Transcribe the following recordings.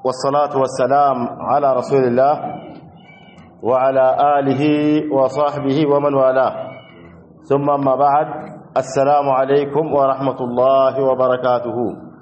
والصلاة والسلام على رسول الله وعلى آله وصحبه ومن والاه ثم ما بعد السلام عليكم ورحمة الله وبركاته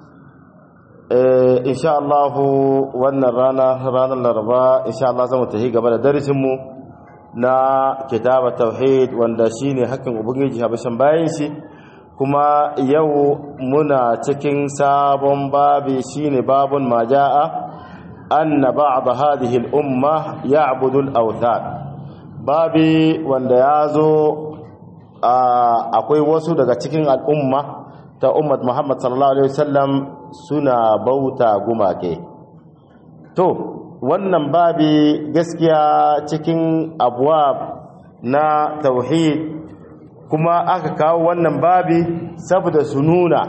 إن شاء الله وانا رانا رانا الأربعاء إن شاء الله زمتهي قبل درسمه na kitaba tauhid wanda shine hakkin ubangiji habashin bayan shi kuma yau muna cikin sabon babi shine babun majaa anna ba'd hadhihi al-umma ya'budu al-awthan babi wanda yazo akwai wasu daga cikin al'umma ta ummat Muhammad sallallahu alaihi wasallam suna bauta gumake to wannan babi gaskiya cikin abuwa na tauhid kuma aka kawo wannan babi saboda su nuna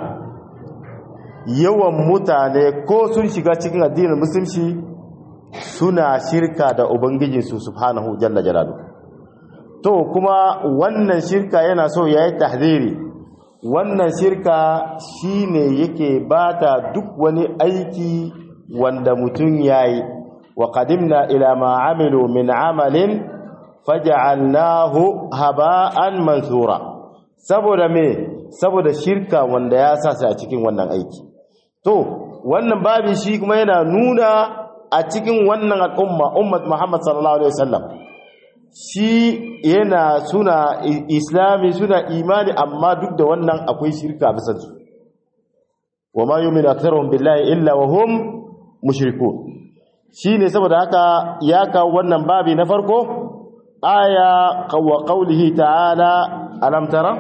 yawan mutane ko sun shiga cikin addinin musulunci suna shirka da ubangijinsu subhanahu jalla jalalu to kuma wannan shirka yana so yayi tahdiri wannan shirka shine yake bata duk wani aiki wanda mutum yayi وقدمنا إلى ما عملوا من عمل فجعلناه هباء منثورا saboda me saboda shirka wanda ya sa a cikin wannan aiki to wannan babi shi kuma yana nuna a cikin wannan al'umma ummat Muhammad sallallahu alaihi wasallam shi yana suna islami suna imani amma duk da wannan akwai shirka bisan su wa ma yu'minu aktharuhum billahi illa wa hum mushrikun shi ne saboda haka ya kawo wannan babi na farko aya wa qaulihi ta'ala alam tara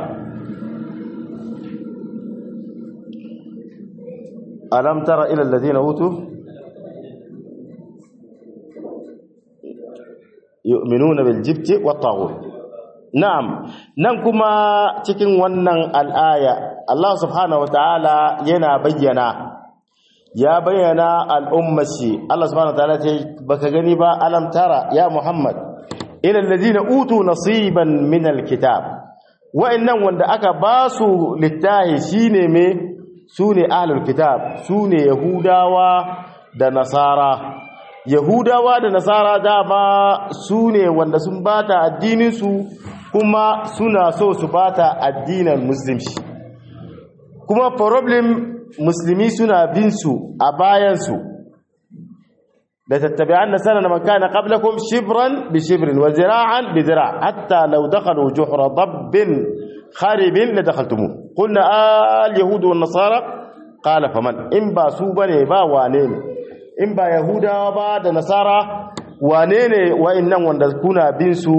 alam tara ila alladhina utu yu'minuna bil jibti wat taghut na'am nan kuma cikin wannan al'aya Allah subhanahu wa ta'ala yana bayyana ya bayyana al'ummashi Allah subhanahu wataala ce baka gani ba alam tara ya Muhammad ila allazina utu nasiban min alkitab wa'annan wanda aka ba su littahi shine me sune ahlul kitab sune yahudawa da nasara yahudawa da nasara dama sune wanda sun bata addinin su kuma suna so su bata addinin musulunci kuma problem musulmi suna bin su a bayansu da tattabi'an na sanar man kana qablakum shibran bi shibrin wa zira'an bi zira' hatta law dakhalu juhra dabbin kharibin la dakhaltumu qulna al yahud wan nasara qala faman in ba su bane ba wane ne in ba yahudawa ba da nasara wane ne wa'annan wanda kuna bin su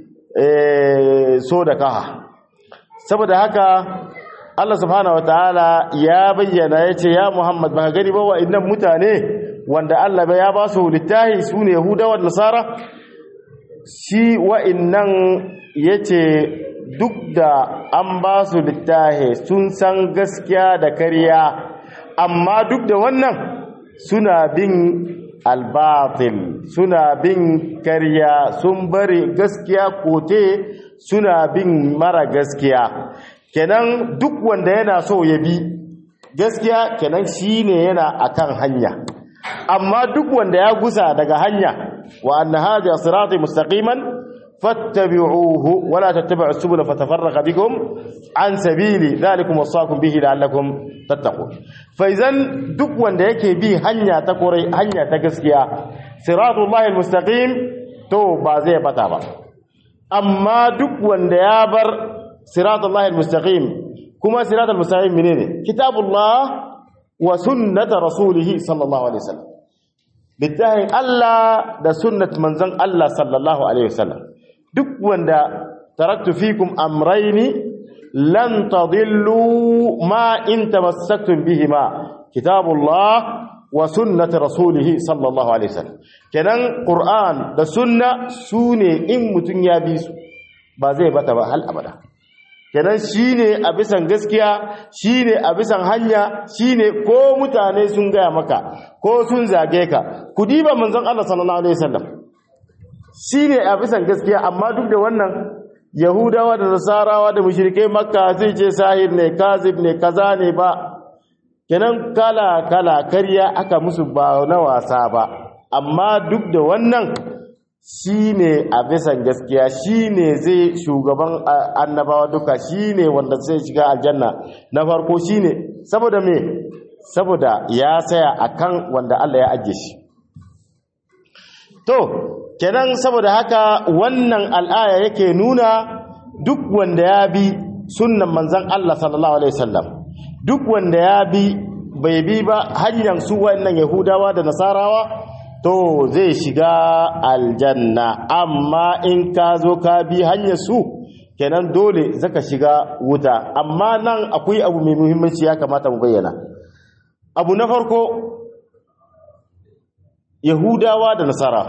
so da kaha saboda haka Allah subhanahu wataala ya bayyana yace ya Muhammad ba gani ba wa'annan mutane wanda Allah ya ba su littahi sune Yahudawa da Nasara shi wa'annan yace duk da an ba su littahi sun san gaskiya da kariya amma duk da wannan suna bin albatil suna bin kariya sun bari gaskiya kote suna bin mara gaskiya kenan duk wanda yana so ya bi gaskiya kenan shine yana akan hanya amma duk wanda ya gusa daga hanya wa anna hadha sirati mustaqiman fattabi'uhu wa la tattabi'us subula fatafarraqa bikum an sabili dhalikum wasaqum bihi la'allakum tattaqun fa idan duk wanda yake bi hanya ta kurai hanya ta gaskiya siratullahi almustaqim to ba zai bata ba amma duk wanda ya bar صراط الله المستقيم كما صراط المستقيم منين كتاب الله وسنة رسوله صلى الله عليه وسلم بالتالي الله ده سنة منزل الله صلى الله عليه وسلم duk wanda taraktu fikum amrayni lan tadillu ma in tamassaktum bihima kitabullah wa sunnati rasulih sallallahu alaihi wasallam kenan qur'an da sunna sune in mutun ya bi su ba zai bata ba hal abada kenan shine a bisan gaskiya shine a bisan hanya shine ko mutane sun gaya maka ko sun zage ka ku diba manzon Allah sallallahu alaihi wasallam shine a bisan gaskiya amma duk da wannan yahudawa da nasarawa da mushrikai makka sai ce sahir ne kazib ne kaza ne ba kenan kala kala karya aka musu ba na wasa ba amma duk da wannan shine a bisan gaskiya shine zai shugaban annabawa duka shine wanda zai shiga aljanna na farko shine saboda me saboda ya saya akan wanda Allah ya ajiye shi to kenan saboda haka wannan al'aya yake nuna duk wanda ya bi sunnan manzon Allah sallallahu alaihi wasallam duk wanda ya bi bai bi ba hanyar su wannan yahudawa da nasarawa to zai shiga aljanna amma in ka zo ka bi hanyar su kenan dole zaka shiga wuta amma nan akwai abu mai muhimmanci ya kamata mu bayyana abu na farko yahudawa da nasara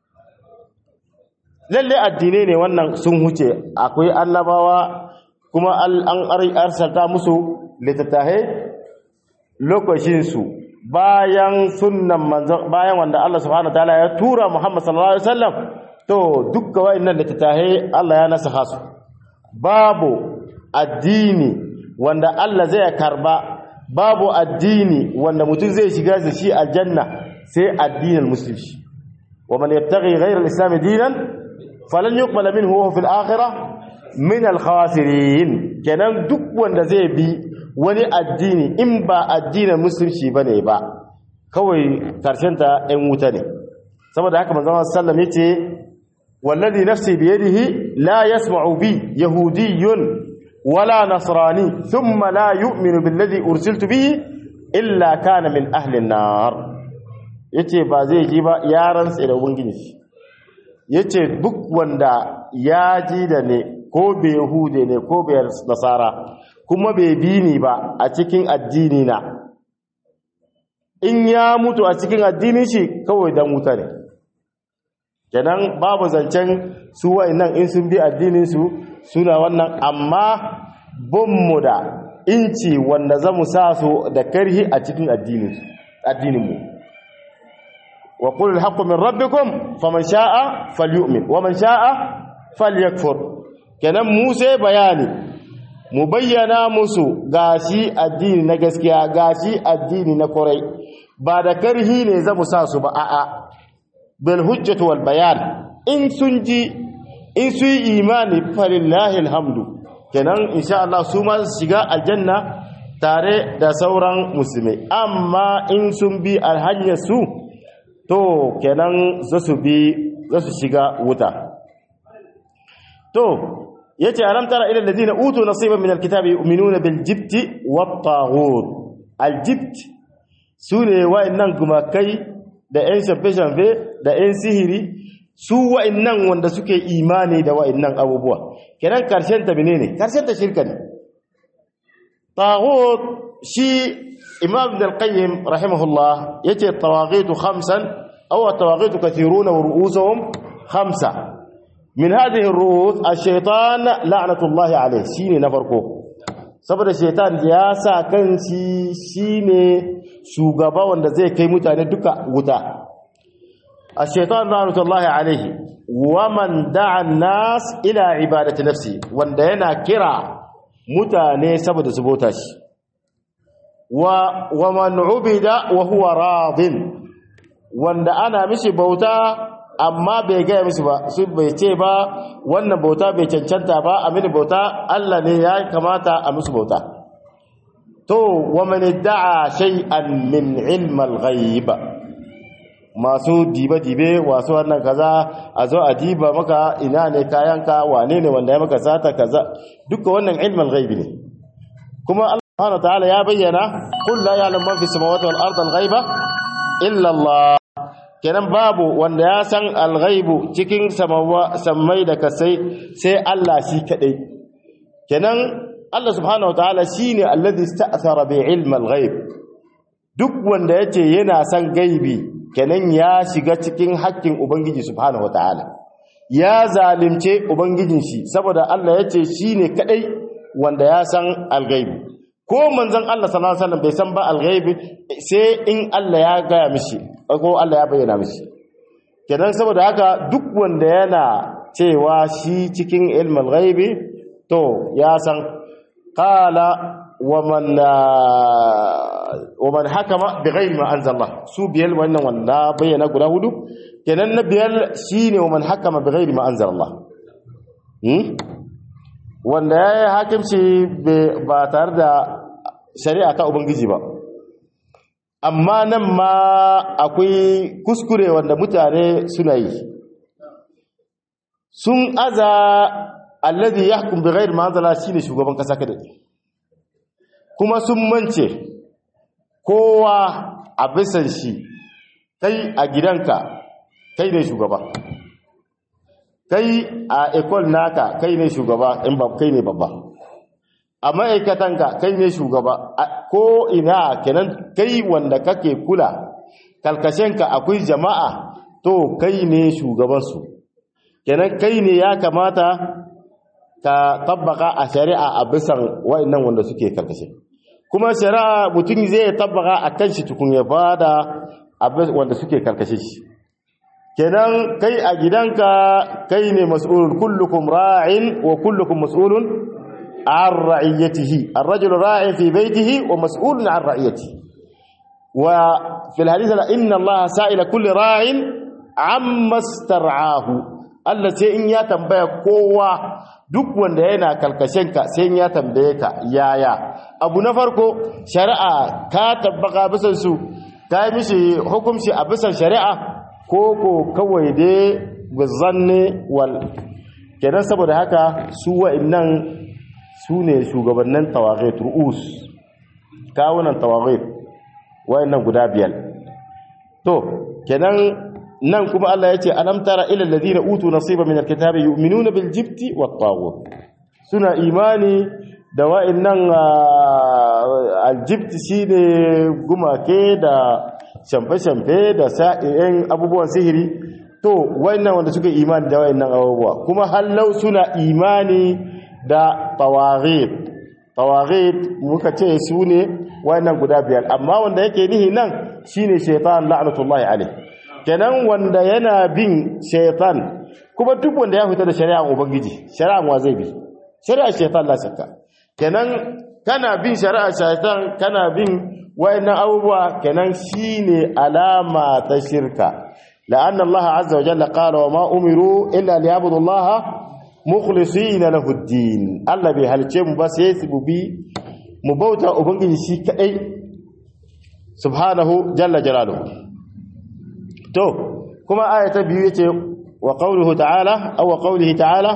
lalle addinai ne wannan sun huce akwai annabawa kuma an arsalta musu littattafai lokacinsu bayan sunnan manzon bayan wanda Allah subhanahu wataala ya tura Muhammad sallallahu alaihi wasallam to dukkan wayannan littattafai Allah ya nasaha su babu addini wanda Allah zai karba babu addini wanda mutum zai shiga da shi aljanna sai addinin musulunci wa man yattaghi ghayra al-islam dinan falan yuqbal minhu wa fil akhirah min al-khasirin kenan duk wanda zai bi wani addini in ba addinin musulunci bane ba kawai karshen ta ɗan wuta ne saboda haka manzon sallam yace wallazi nafsi biyadihi la yasma'u bi yahudiyyun wala nasrani thumma la yu'minu billadhi ursiltu bihi illa kana min ahli an-nar yace ba zai ji ba yaran sai da ubangiji yace duk wanda ya ji da ne ko bai yahude ne ko bai nasara kuma bai bi ni ba a cikin addini na in ya mutu a cikin addinin shi kawai dan wuta ne kenan babu zancen su wa'annan in sun bi addinin su suna wannan amma mu da inci wanda za mu sa su da karhi a cikin addinin addininmu wa qul al-haqqu min rabbikum faman sha'a falyu'min wa man sha'a falyakfur kenan mu sai bayani mu bayyana musu gashi addini na gaskiya gashi addini na kurai ba da karhi ne za mu sa su ba a'a bil hujjatu wal bayan in sun ji in su yi imani falillahi alhamdu kenan insha Allah su ma su shiga aljanna tare da sauran musulmai amma in sun bi alhanyar su to kenan za su bi za su shiga wuta to yace alam tara ila alladhina utu nasiban min alkitabi yu'minuna bil jibti wat taghut al jibt sune wa'annan gumakai da yan shafe-shafe da yan sihiri su wa'annan wanda suke imani da wa'annan abubuwa kenan karshen ta menene karshen ta shirka ne taghut shi imam ibn al-qayyim rahimahullah yace tawaghitu khamsan aw tawaghitu kathiruna wa ru'usuhum khamsa min hadhihi ar-ru'us ash-shaytan la'natullahi alayh shine na farko saboda shaytan ya sa kanshi shine shugaba wanda zai kai mutane duka wuta ash-shaytan la'natullahi alayhi wa man da'a an-nas ila ibadati nafsi wanda yana kira mutane saboda su bauta shi wa wa man ubida wa huwa radin wanda ana mishi bauta amma bai gaya musu ba su bai ce ba wannan bauta bai cancanta ba a mini bauta Allah ne ya kamata a musu bauta to wa man da'a shay'an min ilm al-ghaib masu dibe dibe wasu wannan kaza a zo a diba maka ina ne kayanka wane ne wanda ya maka sata kaza duka wannan ilm al-ghaib ne kuma Allah subhanahu wa ta'ala ya bayyana qul la ya'lamu man fi samawati wal ardi al-ghaiba illa Allah kenan babu wanda ya san alghaibu cikin sammai da kasai sai Allah shi kadai kenan Allah subhanahu wataala shine alladhi sta'thara bi ilm alghaib duk wanda yace yana san gaibi kenan ya shiga cikin haƙƙin ubangiji subhanahu wataala ya zalimce ubangijin shi saboda Allah yace shine kadai wanda ya san alghaibi ko manzon Allah sallallahu alaihi wasallam bai san ba alghaibi sai in Allah ya gaya mishi ko Allah ya bayyana mishi kenan saboda haka duk wanda yana cewa shi cikin ilmul ghaibi to ya san qala ومن ومن حكم بغير ما انزل الله su biyar wannan wanda bayyana guda hudu kenan na biyar shine ومن حكم بغير ما انزل الله wanda yayi hakimci ba tare da shari'a ta ubangiji ba amma nan ma akwai kuskure wanda mutane suna yi sun aza alladhi yahkum bighairi ma anzala shine shugaban kasa kada kuma sun mance kowa a bisan shi kai a gidanka kai ne shugaba kai a ekol naka kai ne shugaba in ba kai ne babba a ma'aikatanka kai ne shugaba ko ina kenan kai wanda kake kula kalkashenka akwai jama'a to kai ne shugabansu kenan kai ne ya kamata ka tabbaka a shari'a a bisan wa'annan wanda suke karkashe kuma shari'a mutum zai tabbaka a kan shi tukun ya bada wanda suke karkashe shi kenan kai a gidanka kai ne mas'ulun kullukum ra'in wa kullukum mas'ulun an ra'iyatihi ar-rajulu ra'in fi baytihi wa mas'ulun an ra'iyatihi wa fil hadith inna allaha sa'ila kulli ra'in amma star'ahu Allah sai in ya tambaya kowa duk wanda yana kalkashenka sai ya tambaye ka yaya abu na farko shari'a ka tabbaka bisan su ka yi mishi hukunci a bisan shari'a ko ko kawai dai bizanne wal kenan saboda haka su wa'annan su ne shugabannin tawaghit ru'us kawunan tawaghit wa'annan guda biyar to kenan nan kuma Allah ya ce alam tara ila alladhina utu nasiba min alkitabi yu'minuna bil jibti wat taghut suna imani da wa'annan aljibti shine gumake da shamfe-shamfe da sa'in abubuwan sihiri to wa'annan wanda suka imani da wa'annan abubuwa kuma hallau suna imani da tawaghit tawaghit muka ce su ne wa'annan guda biyar amma wanda yake nihi nan shine shaytan la'natullahi alaihi kenan wanda yana bin shaitan kuma duk wanda ya fita da shari'ar ubangiji shari'ar wa zai bi shari'ar shaitan la shakka kenan kana bin shari'ar shaitan kana bin wayannan abubuwa kenan shine alama ta shirka la'anna Allah azza wa jalla qala wa ma umiru illa liyabudu Allah mukhlisina lahu ad-din Allah bai halice mu ba sai su bi mu bauta ubangiji shi kadai subhanahu jalla jalaluhu to kuma aya ta biyu yace wa qawluhu ta'ala aw wa qawlihi ta'ala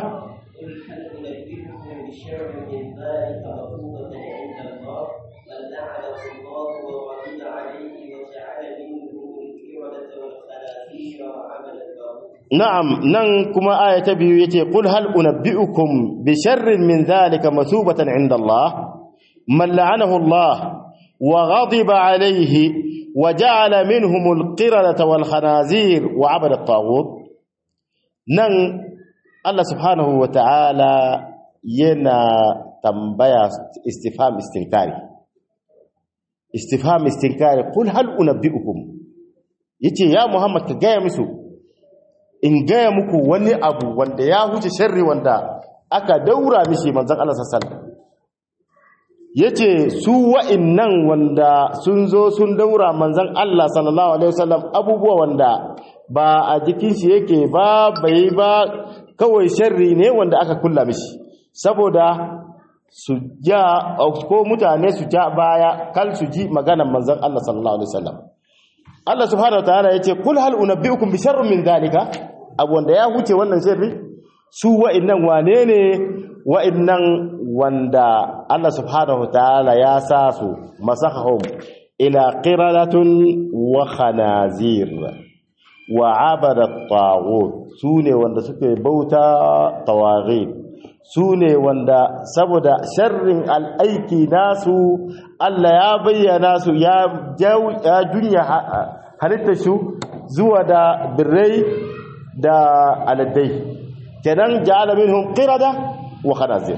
na'am nan kuma aya ta biyu yace qul hal unabbiukum bi sharrin min dhalika masubatan 'inda Allah man la'anahu Allah wa ghadiba 'alayhi وجعل منهم القردة والخنازير وعبد الطاغوت نن الله سبحانه وتعالى ينا تنبيا استفهام استنكاري استفهام استنكاري قل هل أنبئكم yace ya Muhammad ka gaya musu in gaya muku wani abu wanda ya huce sharri wanda aka daura mishi manzon Allah sallallahu alaihi wasallam yace su wa'innan wanda sun zo sun daura manzon Allah sallallahu alaihi wasallam abubuwa wanda ba a jikin shi yake ba bai ba kawai sharri ne wanda aka kulla mishi saboda su ja ko mutane su ja baya kal su ji maganar manzon Allah sallallahu alaihi wasallam Allah subhanahu wataala yace kul hal unabbiukum bi sharrin min zalika abu wanda ya huce wannan sharri su wa'innan wane ne wa'innan wanda Allah subhanahu ta'ala ya sa su masakahum ila qiradatun wa khanazir wa abada taghut sune wanda suke bauta tawaghit sune wanda saboda sharrin al'aiki nasu Allah ya bayyana su ya ya dunya halitta su zuwa da birrai da aladdai kenan ja'ala minhum qirada wa khanazir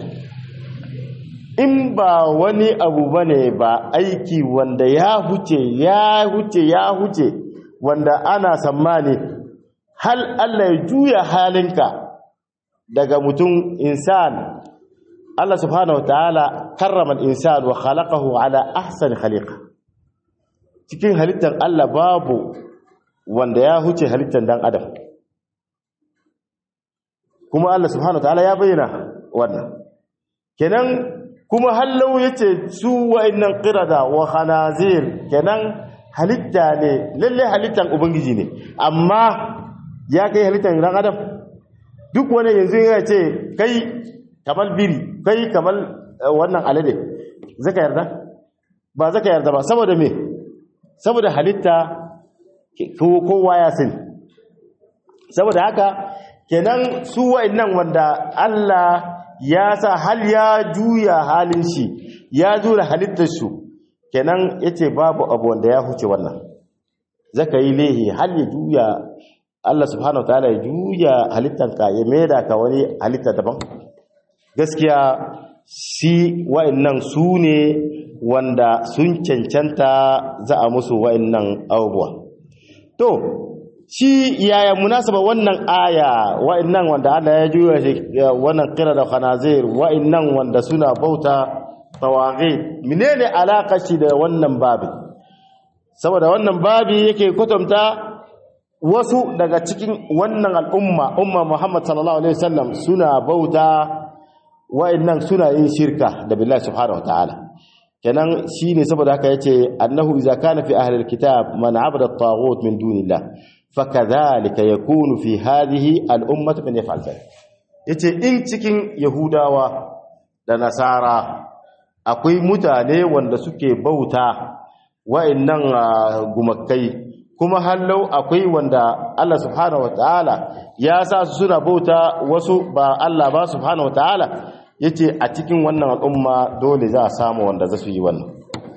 in ba wani abu bane ba aiki wanda ya huce ya huce ya huce wanda ana sammani hal Allah ya juya halinka daga mutum insan Allah subhanahu wataala karrama al-insan wa khalaqahu ala ahsani khaliqa cikin halittar Allah babu wanda ya huce halittar dan adam kuma Allah subhanahu wataala ya bayyana wannan kenan kuma hallau yace su wa'annan qirada wa khanazir kenan halitta ne lalle halittan ubangiji ne amma ya kai halittan dan adam duk wani yanzu ya ce kai kamar biri kai kamar wannan alade zaka yarda ba zaka yarda ba saboda me saboda halitta kowa ya sani saboda haka kenan su wa'annan wanda Allah ya sa hal ya juya halin shi ya jura halittar su kenan yace babu abu wanda ya huce wannan zaka yi lehi hal ya juya Allah subhanahu wataala ya juya halittanka ya maida ka wani halitta daban gaskiya shi wa'annan su ne wanda sun cancanta za a musu wa'annan abubuwa to shi yaya munasaba wannan aya wa'annan wanda Allah ya juya shi wannan kira da khanazir wa'annan wanda suna bauta tawaghi menene alaka shi da wannan babi saboda wannan babi yake kwatanta wasu daga cikin wannan al'umma umma Muhammad sallallahu alaihi wasallam suna bauta wa'annan suna yin shirka da billahi subhanahu wataala kenan shine saboda haka yace annahu idza kana fi ahli alkitab man abada at-taghut min dunillah fakadhalika yakunu fi hadhihi al-ummah man yaf'al dhalik yace in cikin yahudawa da nasara akwai mutane wanda suke bauta wa'annan gumakai kuma hallau akwai wanda Allah subhanahu wataala ya sa su suna bauta wasu ba Allah ba subhanahu wataala yace a cikin wannan al'umma dole za a samu wanda za su yi wannan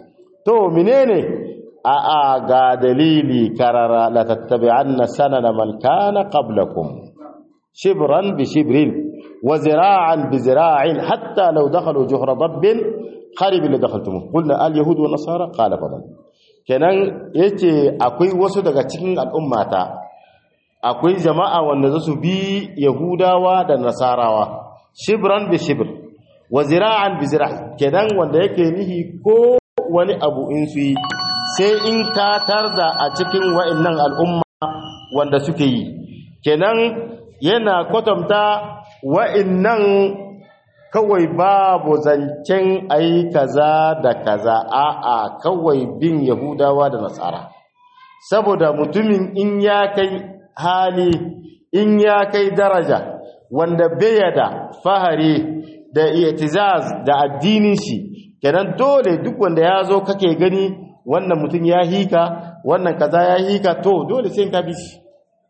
to menene a a ga dalili karara la tattabi'anna sanana man kana qablakum shibran bi shibrin wa zira'an bi zira'in hatta law dakhalu juhra dabbin qarib la dakhaltum qulna al yahud wa nasara qala fadal kenan yace akwai wasu daga cikin al'ummata akwai jama'a wanda za su bi yahudawa da nasarawa shibran bi shibr wa zira'an bi zira' kenan wanda yake nihi ko wani abu in su yi sai in ta tarda a cikin wa'annan al'umma wanda suke yi kenan yana kwatanta wa'annan kawai babu zancen ai kaza da kaza a'a kawai bin yahudawa da nasara saboda mutumin in ya kai hali in ya kai daraja wanda bai da fahari da itizaz da addinin shi kenan dole duk wanda ya zo kake gani wannan mutum ya hika wannan kaza ya hika to dole sai in ka bi shi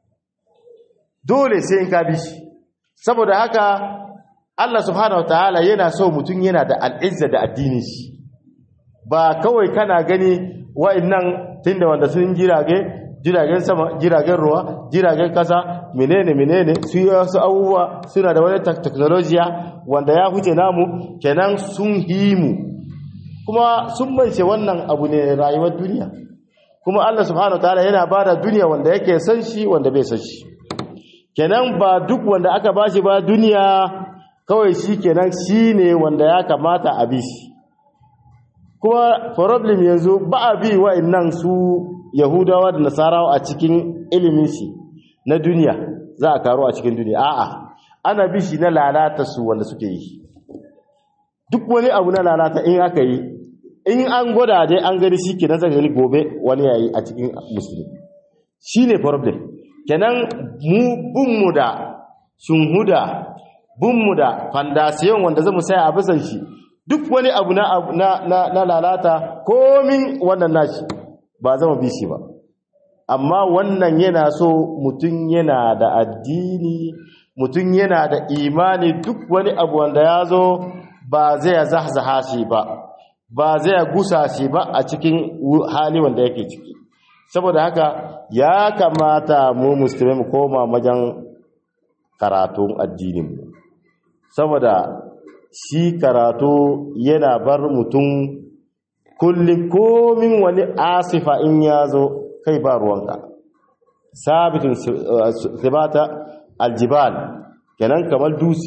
dole sai in ka bi shi saboda haka Allah subhanahu wataala yana so mutum yana da al'izza da addinin shi ba kawai kana gani wa'annan tunda wanda sun jirage jiragen sama jiragen ruwa jiragen kasa menene menene su yi wasu abubuwa suna da wani teknolojiya wanda ya huce namu kenan sun himu kuma sun mance wannan abu ne rayuwar duniya kuma Allah subhanahu wataala yana bada duniya wanda yake san shi wanda bai san shi kenan ba duk wanda aka bashi ba duniya kawai shi kenan shi ne wanda ya kamata a bi shi kuma problem yanzu ba a bi wa'annan su yahudawa da nasarawa a cikin ilimin shi na duniya za a karo a cikin duniya a'a ana bi shi na lalata su wanda suke yi duk wani abu na lalata in aka yi in an gwada dai an gani shi kenan zaka gani gobe wani yayi a cikin musulmi shine problem kenan mu bunmu da sunhuda bunmu da fandasiyon wanda zamu saya a bisan shi duk wani abu na na na lalata komin wannan nashi ba zama bi shi ba amma wannan yana so mutum yana da addini mutum yana da imani duk wani abu wanda ya zo ba zai zahzaha shi ba ba zai gusa shi ba a cikin hali wanda yake ciki saboda haka ya kamata mu musulmi mu koma wajen karatun addininmu saboda shi karatu yana bar mutum kullum komin wani asifa in ya zo kai ba ruwanka sabitin sibata aljibal kenan kamar dusi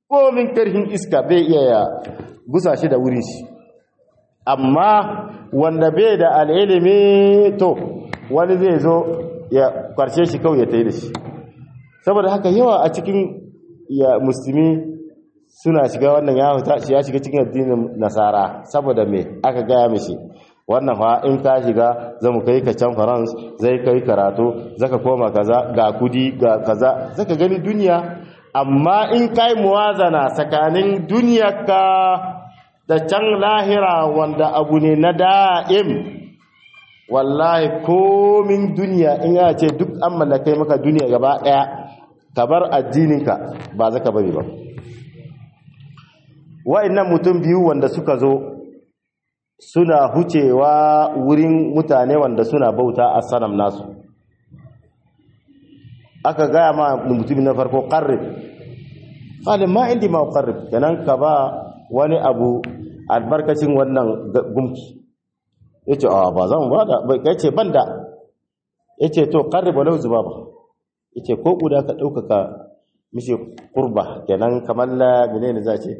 komin karhin iska bai iya ya gusa shi da wurin shi amma wanda bai da al'ilimi to wani zai zo ya kwarshe shi kawai ya ta yi da shi saboda haka yawa a cikin ya musulmi suna shiga wannan ya huta shi ya shiga cikin addinin nasara saboda me aka gaya mishi wannan fa in ka shiga zamu kai ka can France zai kai karatu zaka koma kaza ga kudi ga kaza zaka gani duniya amma in kai muwazana tsakanin duniyarka da can lahira wanda abu ne na da'im wallahi komin duniya in ya ce duk an mallakai maka duniya gaba daya ka bar addininka ba zaka bari ba wa'annan mutum biyu wanda suka zo suna hucewa wurin mutane wanda suna bauta a sanam nasu aka gaya ma mutumin na farko qarrib qala ma indi ma qarrib kenan ka ba wani abu albarkacin wannan gumki yace a ba zan ba da bai kace banda yace to qarrib walau zubaba yace ko guda ka daukaka mishi qurba kenan kamar la menene za ce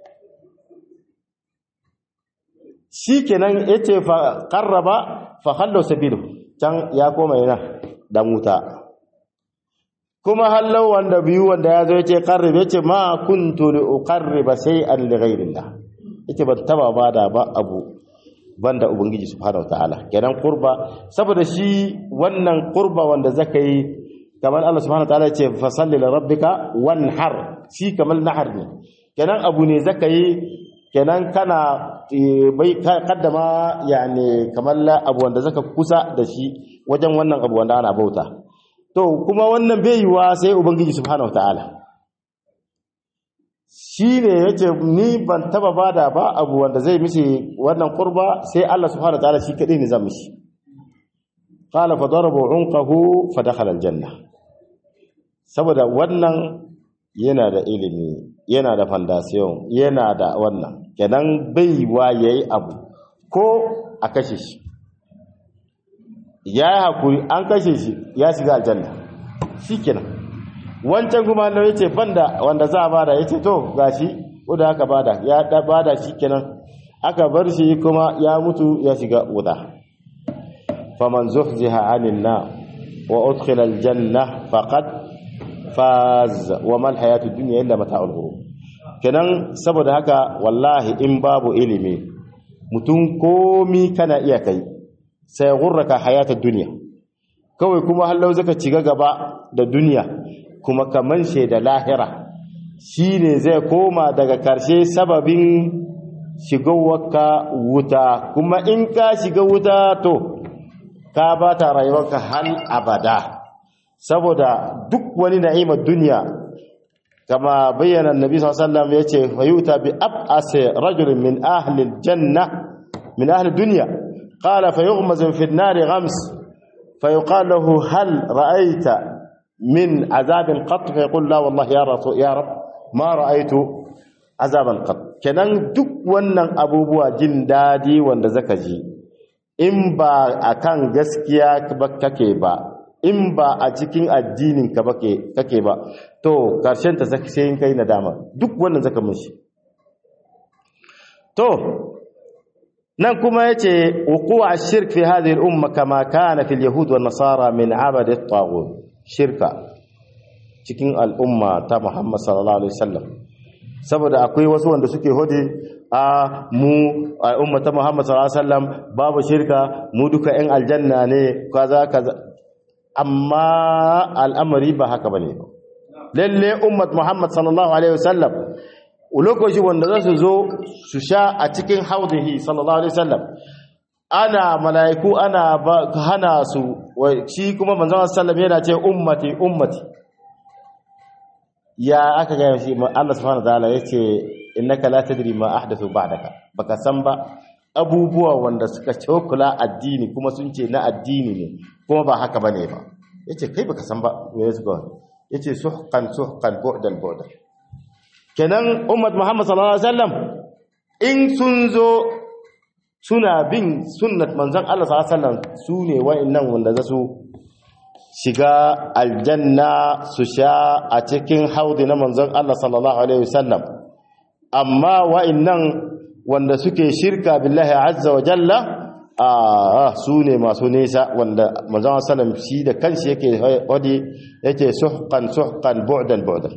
shikenan yace fa qarraba fa khallu sabilu can ya koma yana dan wuta kuma hallau wanda biyu wanda ya zo yace qarrib yace ma kuntu li uqarriba shay'an li ghayrillah yace ban taba bada ba abu banda ubangiji subhanahu wataala kenan qurba saboda shi wannan qurba wanda zaka yi kamar Allah subhanahu wataala yace fa salli li rabbika wanhar shi kamar nahar ne kenan abu ne zaka yi kenan kana bai kaddama yani kamar abu wanda zaka kusa da shi wajen wannan abu wanda ana bauta to kuma wannan bai yiwa sai ubangiji subhanahu wataala shi ne ya ce ni ban taba bada ba abu wanda zai mishi wannan kurba sai Allah subhanahu wataala shi kadai ne zan mishi qala fa darabu unqahu fa dakhala aljanna saboda wannan yana da ilimi yana da foundation yana da wannan kenan bai wa yayi abu ko a kashe shi ya yi hakuri an kashe shi ya shiga aljanna shikenan wancan kuma Allah yace banda wanda za a bada yace to gashi wanda aka bada ya da bada shikenan aka bar shi kuma ya mutu ya shiga wuta faman zuhziha 'anil nar wa udkhila aljanna faqad faz wa mal hayatud dunya illa mata'ul ghurur kenan saboda haka wallahi in babu ilimi mutum komi kana iya kai sai gurraka hayatud dunya kawai kuma hallau zaka ciga gaba da duniya kuma kaman da lahira shi ne zai koma daga karshe sababin shigowarka wuta kuma in ka shiga wuta to ka ba ta rayuwarka hal abada saboda duk wani na'imar duniya kama bayyana annabi sallallahu alaihi wasallam yace fayuta bi ab'asi rajulin min ahli aljanna min ahli dunya qala fayughmaz fi an-nar ghams فيقال له هل رأيت من عذاب قط فيقول لا والله يا رسول يا رب ما رأيت عذابا قط kenan duk wannan abubuwa jin dadi wanda zaka ji in ba akan gaskiya ba kake ba in ba a cikin addinin ka bake kake ba to karshen ta sai in kai nadama duk wannan zaka mishi to nan kuma yace wuqu'u ash-shirk fi hadhihi al-umma kama kana fi al-yahud wan nasara min 'abad at-taghut shirka cikin al'umma ta Muhammad sallallahu alaihi wasallam saboda akwai wasu wanda suke hodi a mu al'umma ta Muhammad sallallahu alaihi wasallam babu shirka mu duka ɗan aljanna ne kaza kaza amma al'amari ba haka bane ba lalle ummat Muhammad sallallahu alaihi wasallam lokaci wanda za su zo su sha a cikin haudihi sallallahu alaihi wasallam ana mala'iku ana hana su shi kuma manzon sallam yana ce ummati ummati ya aka ga shi Allah subhanahu wataala yace innaka la tadri ma ahdathu ba'daka baka san ba abubuwa wanda suka cokula addini kuma sun ce na addini ne kuma ba haka bane ba yace kai baka san ba me suka yace suhqan suhqan bu'dan bu'dan kenan ummat muhammad sallallahu alaihi wasallam in sun zo suna bin sunnat manzon Allah sallallahu alaihi wasallam su ne wa'annan wanda za su shiga aljanna su sha a cikin haudi na manzon Allah sallallahu alaihi wasallam amma wa'annan wanda suke shirka billahi azza wa jalla a su ne masu nesa wanda manzon sallam shi da kanshi yake wadi yake suhqan suhqan bu'dan bu'dan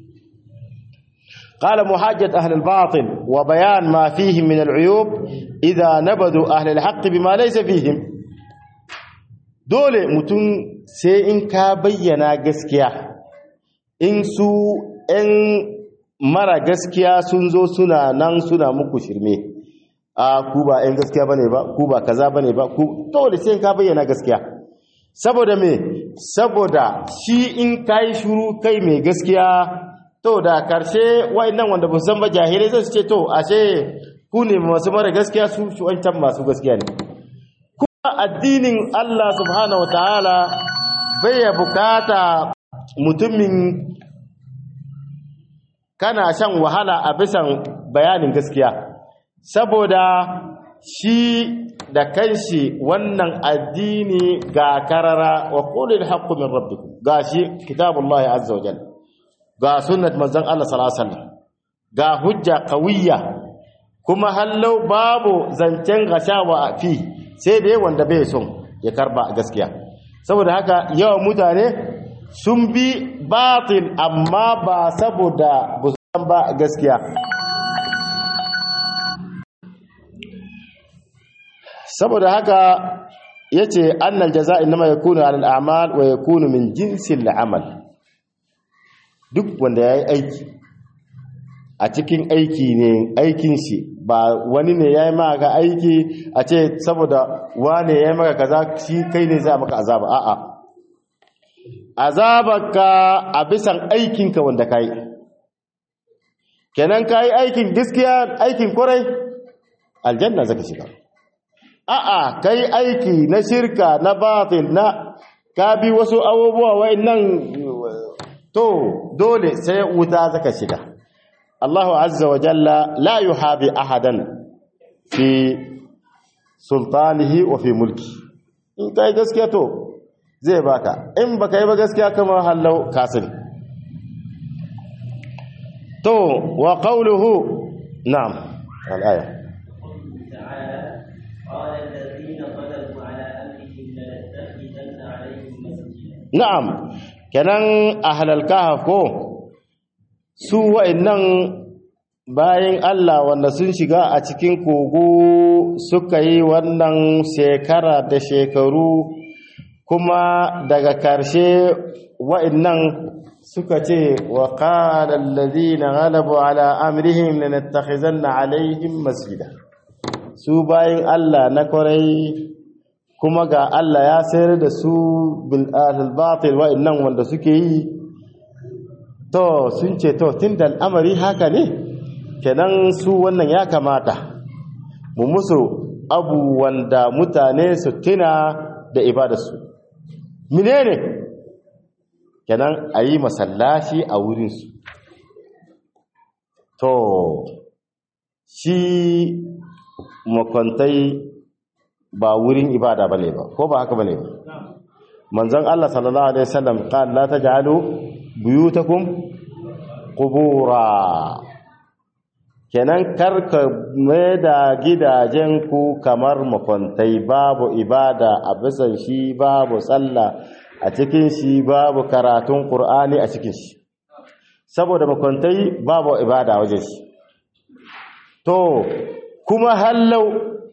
قال محاجة أهل الباطل وبيان ما فيهم من العيوب إذا نبذوا أهل الحق بما ليس فيهم dole mutum sai in ka bayyana gaskiya in su 'yan mara gaskiya sun zo suna nan suna muku shirme a ku ba 'yan gaskiya bane ba ku ba kaza bane ba ku dole sai ka bayyana gaskiya saboda me saboda shi in kai shuru kai mai gaskiya to da karshe wa'annan wanda ba san ba jahilai zai ce to ashe ku ne masu mara gaskiya su wancan masu gaskiya ne kuma addinin Allah subhanahu wataala bai ya bukata mutumin kana shan wahala a bisan bayanin gaskiya saboda shi da kanshi wannan addini ga karara wa qulil haqqu min rabbikum gashi kitabullahi azza wa jalla ga sunnat manzon Allah sallallahu alaihi wasallam ga hujja qawiyya kuma hallau babu zancen gashawa fi sai dai wanda bai son ya karba gaskiya saboda haka yawan mutane sun bi batil amma ba saboda busan ba gaskiya saboda haka yace annal jaza inma yakunu ala al-a'mal wa yakunu min jinsi al-amal duk wanda yayi aiki a cikin aiki ne aikin shi ba wani ne yayi maka aiki a ce saboda wane yayi maka kaza shi kai ne zai maka azaba a'a azabaka a bisan aikinka wanda kai kenan kai aikin gaskiya aikin kwarai aljanna zaka shiga a'a kai aiki na shirka na batil na ka bi wasu abubuwa wa'annan to dole sai wuta zaka shiga Allahu azza wa jalla la yuhabi ahadan fi sultanihi wa fi mulki in kai gaskiya to zai baka in baka yi ba gaskiya kamar hallau kasiri to wa qawluhu na'am al-aya na'am kenan ahlal kahf ko su wa'annan bayan Allah wanda sun shiga a cikin kogo suka yi wannan shekara da shekaru kuma daga karshe wa'annan suka ce wa qala allazina ghalabu ala amrihim lanattakhizanna alaihim masjida su bayan Allah na kwarai kuma ga Allah ya sayar da su bil batil wa'annan wanda suke yi to sun ce to tunda al'amari haka ne kenan su wannan ya kamata mu musu abu wanda mutane su tuna da ibadarsu menene kenan a yi masallaci a wurinsu to shi makwantai ba wurin ibada bane ba ko ba haka bane ba manzon Allah sallallahu alaihi wasallam qala la taj'alu buyutakum qubura kenan karka mai da gidajen ku kamar makwantai babu ibada a bisan shi babu sallah a cikin shi babu karatun qur'ani a cikin shi saboda makwantai babu ibada wajen shi to kuma hallau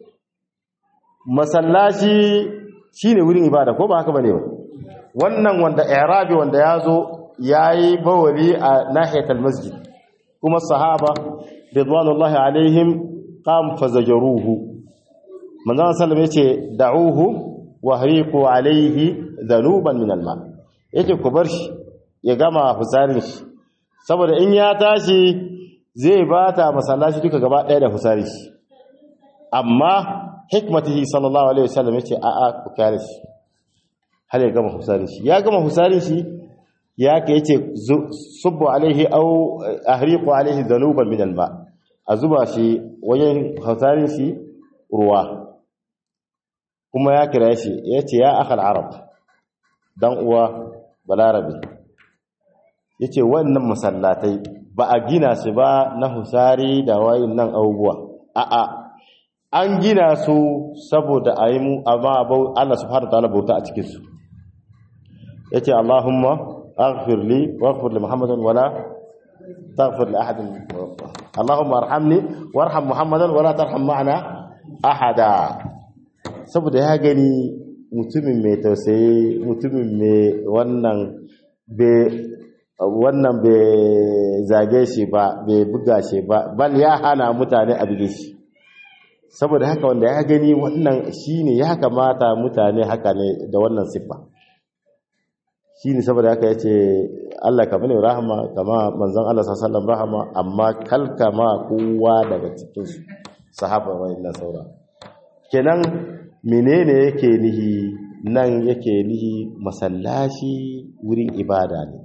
masallaci shine wurin ibada ko ba haka bane ba wannan wanda i'rabi wanda yazo yayi bawali a nahiyatul masjid kuma sahaba ridwanullahi alaihim qam fazajaruhu manzon sallam yace da'uhu wa hariqu alaihi dhanuban min alma yace ku bar shi ya gama fusarin shi saboda in ya tashi zai bata masallaci duka gaba daya da fusarin shi amma hikmatihi sallallahu alaihi wasallam yace a a ku kare shi har ya gama husarin shi ya gama husarin shi ya ka yace subbu alaihi aw ahriqu alaihi dhanuban min alma a zuba shi wajen husarin shi ruwa kuma ya kira shi yace ya akhal arab dan uwa balarabe yace wannan masallatai ba a gina su ba na husari da wayin nan abubuwa a'a an gina su saboda a yi mu amma Allah subhanahu wa ta'ala bauta a cikin su yace Allahumma aghfir li waghfir li Muhammadin wala taghfir li ahadin Allahumma arhamni warham Muhammadan wala tarham ma'ana ahada saboda ya gani mutumin mai tausayi mutumin mai wannan bai wannan bai zage shi ba bai buga shi ba bal ya hana mutane a buge shi saboda haka wanda ya gani wannan shine ya kamata mutane haka ne da wannan siffa shine saboda haka yace Allah ka bani rahama kama manzon Allah sallallahu alaihi wasallam rahama amma kalkama kowa daga cikin su sahaba wayannan saura kenan menene yake nihi nan yake nihi masallaci wurin ibada ne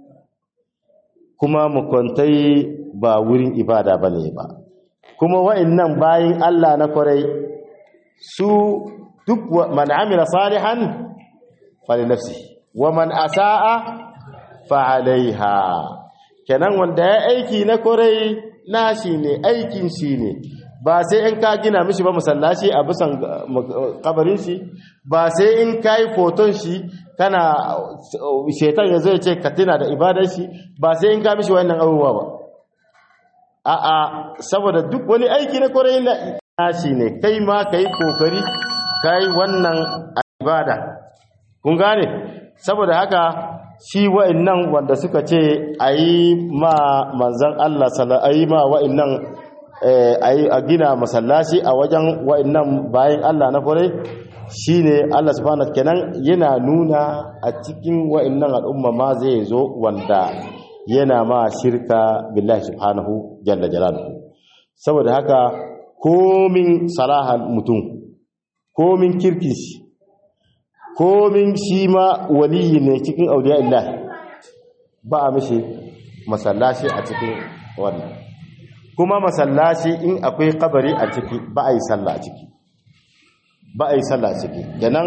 kuma makwantai ba wurin ibada ba ne ba kuma wa'annan bayin Allah na kwarai su duk man amila salihan fali nafsi wa man asa'a fa alaiha kenan wanda ya aiki na kwarai nashi ne aikin shi ne ba sai in ka gina mishi ba masallaci a bisan kabarin shi ba sai in ka yi foton shi kana shetan ya zai ce ka tuna da ibadar shi ba sai in ka mishi wannan abubuwa ba a'a saboda duk wani aiki na kwarai na shi ne kai ma ka yi kokari ka yi wannan ibada kun gane saboda haka shi wa'annan wanda suka ce a yi ma manzan Allah a yi ma wa'annan a gina masallaci a wajen wa'annan bayan Allah na kwarai shine Allah subhanahu kenan yana nuna a cikin wa'annan al'umma ma zai zo wanda yana ma shirka billahi subhanahu jalla jalaluhu saboda haka komin salahan mutum komin kirkin shi komin shi ma waliyi ne cikin auliya Allah ba a mishi masallaci a cikin wannan kuma masallaci in akwai kabari a ciki ba a yi sallah a ciki ba a yi sallah a ciki kenan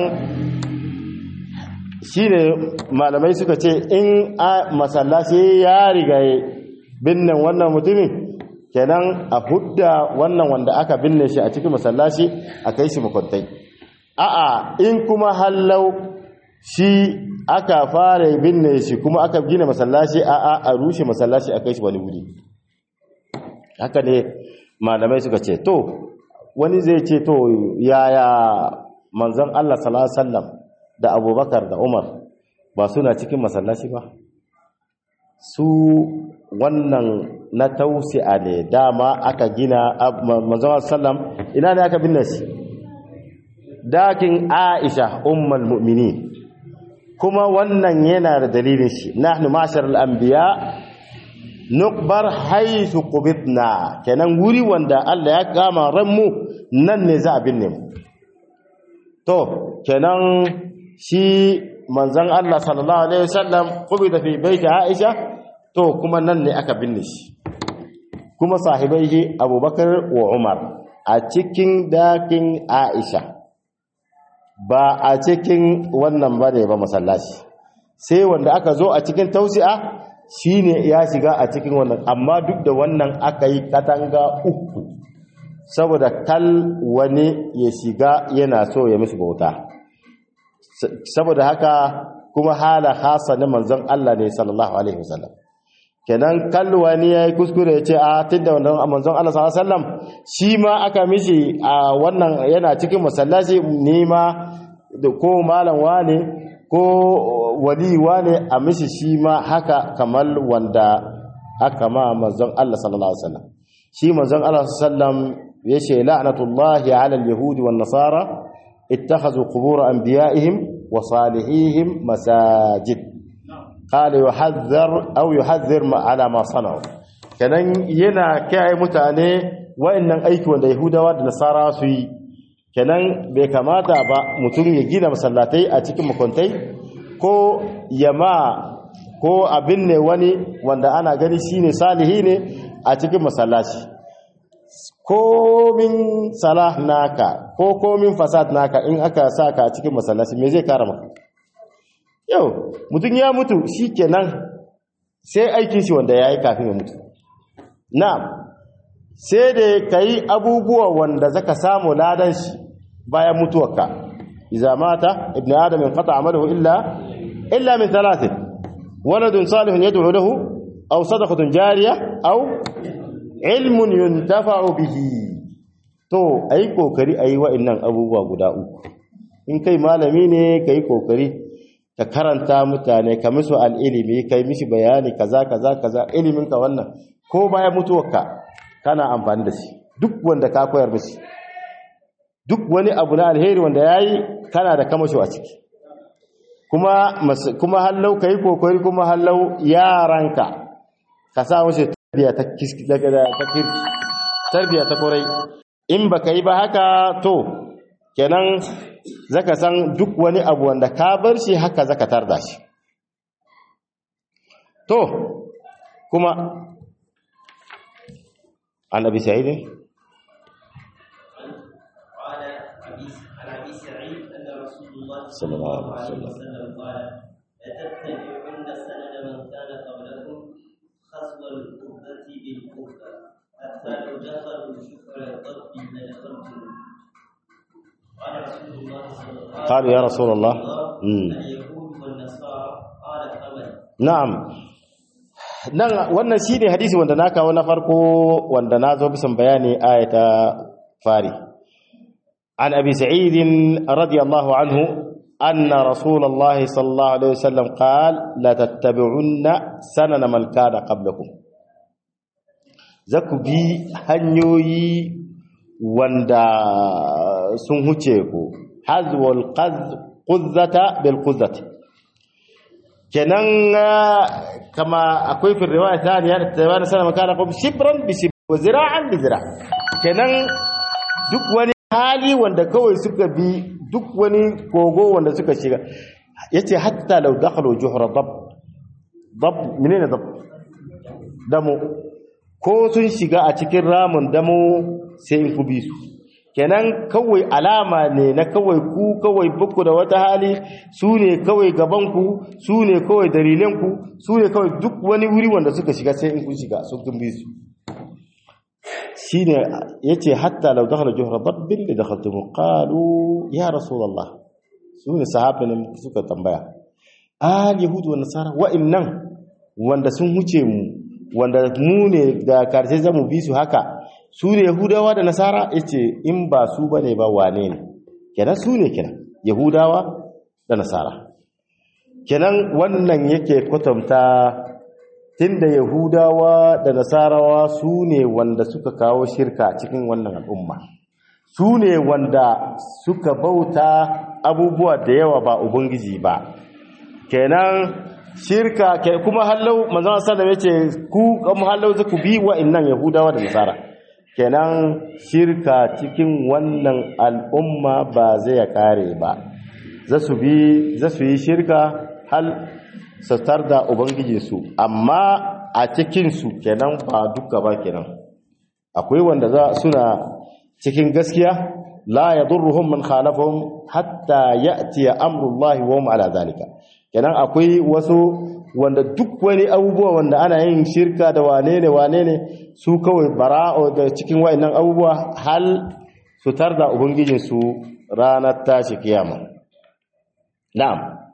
shine malamai suka ce in a masallaci ya rigaye binnan wannan mutumin kenan a hudda wannan wanda aka binne shi a cikin masallaci a kai shi makwantai a'a in kuma hallau shi aka fara binne shi kuma aka gina masallaci a'a a rushe masallaci a kai shi wani wuri haka ne malamai suka ce to wani zai ce to yaya manzon Allah sallallahu alaihi wasallam da Abubakar da Umar ba suna cikin masallaci ba su wannan na tausi'a ne dama aka gina manzon sallam ina ne aka binne shi dakin Aisha ummul mu'minin kuma wannan yana da dalilin shi nahnu ma'sharal anbiya nukbar haythu qubidna kenan wuri wanda Allah ya kama ranmu nan ne za a binne mu to kenan shi manzon Allah sallallahu alaihi wasallam qubida fi baiti Aisha to kuma nan ne aka binne shi kuma sahibai shi Abubakar wa Umar a cikin dakin Aisha ba a cikin wannan bane ba masallaci sai wanda aka zo a cikin tausi'a shine ya shiga a cikin wannan amma duk da wannan aka yi katanga uku saboda kal wani ya shiga yana so ya musu bauta saboda haka kuma hala hasa na manzon Allah ne sallallahu alaihi wasallam kenan kal wani yayi kuskure ya ce a tunda wannan manzon Allah sallallahu alaihi wasallam shi ma aka mishi a wannan yana cikin masallaci ne ma da ko malam wane ko wali wane a mishi shi ma haka kamar wanda aka ma manzon Allah sallallahu alaihi wasallam shi manzon Allah sallallahu alaihi wasallam yace la'natullahi 'ala al-yahudi wan nasara ittakhadhu qubur anbiya'ihim wa salihihim masajid qala yuhadhdhar aw yuhadhdhir ma 'ala ma sana'u kanan yana kai mutane wa'annan aiki wanda yahudawa da nasara su yi kenan bai kamata ba mutum ya gina masallatai a cikin makwantai ko yama ko abin ne wani wanda ana gani shine salihi ne a cikin masallaci komin salah naka ko komin fasad naka in aka saka a cikin masallaci me zai kara maka yau mutum ya mutu shi kenan sai aikin shi wanda ya yi kafin ya mutu na sai da ka yi abubuwa wanda zaka samu ladan shi bayan mutuwarka iza mata ibn adam in qata amaluhu illa illa min thalathin waladun salihun yad'u lahu aw sadaqatun jariyah aw ilmun yuntafa'u bihi to ayi kokari ayi wa'annan abubuwa guda uku in kai malami ne kai kokari ka karanta mutane ka musu al'ilimi kai mishi bayani kaza kaza kaza ilimin ka wannan ko bayan mutuwarka kana amfani da shi duk wanda ka koyar mishi duk wani abu na alheri wanda yayi kana da kamasho a ciki kuma kuma hallau kai kokari kuma hallau yaranka ka sa wasu tarbiya ta kiski daga ta kirki tarbiya ta korai in baka yi ba haka to kenan zaka san duk wani abu wanda ka bar shi haka zaka tarda shi to kuma an abi sa'id صلى الله عليه وسلم قال لتتبعن سنن من كان قبلكم خصب القبة بالقبة حتى لو دخلوا شكر الضب لدخلتم قال رسول الله صلى الله عليه وسلم قالوا يا رسول الله مم. اليهود والنصارى قال فمن na'am nan wannan shine hadisi wanda na kawo na farko wanda na zo bisan bayani ayata fari an abi sa'id radiyallahu anhu anna rasulullah sallallahu alaihi wasallam qala la tattabi'unna sanana man kana qablakum zaku bi hanyoyi wanda sun huce ku hazwal qaz quzzata bil quzzati kenan kama akwai fi riwaya thaniya da tabbana sana makana kum shibran bi shib wa zira'an bi zira kenan duk wani hali wanda kawai suka bi duk wani kogo wanda suka shiga yace hatta law dakhalu juhra dab dab menene dab damo ko sun shiga a cikin ramin damo sai in ku bi su kenan kawai alama ne na kawai ku kawai buku da wata hali su ne kawai gabanku su ne kawai dalilanku su ne kawai duk wani wuri wanda suka shiga sai in kun shiga sun tumbi su shi ne ya ce hatta lau dakhala juhra dabbin da dakhaltumu qalu ya rasulullah su ne sahabin suka tambaya al yahudu wa nasara wa'annan wanda sun huce mu wanda mu ne da karshe zamu bi su haka su ne yahudawa da nasara yace in ba su bane ba wane ne kenan su ne kenan yahudawa da nasara kenan wannan yake kwatanta tunda yahudawa da nasarawa su ne wanda suka kawo shirka cikin wannan al'umma su ne wanda suka bauta abubuwa da yawa ba ubangiji ba kenan shirka ke kuma hallau manzon sallallahu alaihi wasallam yace ku kuma hallau ku bi wa'annan yahudawa da nasara kenan shirka cikin wannan al'umma ba zai kare ba za su bi za su yi shirka hal satar da ubangijinsu amma a cikinsu kenan ba duka ba kenan akwai wanda za suna cikin gaskiya la yadurruhum man khalafahum hatta ya'ti amrullahi wa hum ala zalika kenan akwai wasu wanda duk wani abubuwa wanda ana yin shirka da wane ne wane ne su kawai bara'o da cikin wa'annan abubuwa hal su tarda ubangijinsu ranar tashi kiyama na'am